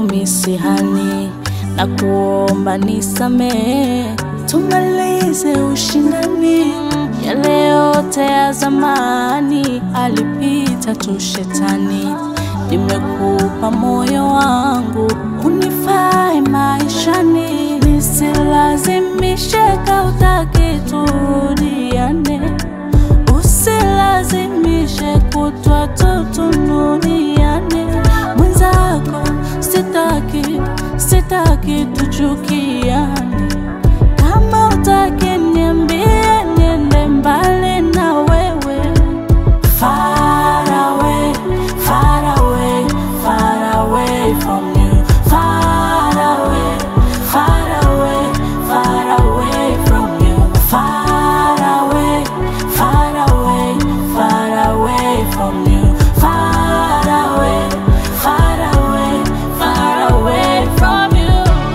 promisi hani na kuomba nisamehe, tumalize ushindani. Yale yote ya zamani alipita tu shetani. Nimekupa moyo wangu unifae maishani, nisilazimishe kautaki turudiane, usilazimishe kutwa tutununiane. Mwenzako sitaki, sitaki tuchukiane. Kama utaki niambie, niende mbali na wewe. Far away, far away, far away from you. Far away, far away, far away from you. Far away, far away, far away from you. Far away, far away, far away from you.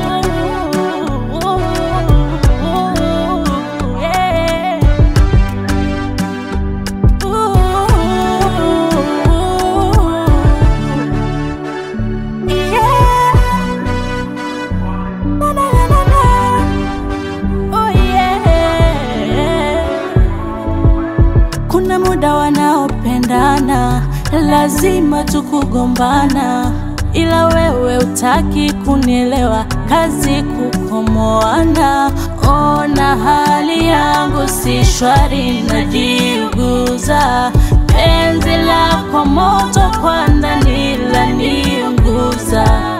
Yeah. Kuna muda wanaopendana lazima tukugombana, ila wewe utaki kunielewa, kazi kukomoana. Ona hali yangu si shwari, najiuguza, penzi lako moto kwa ndani laniunguza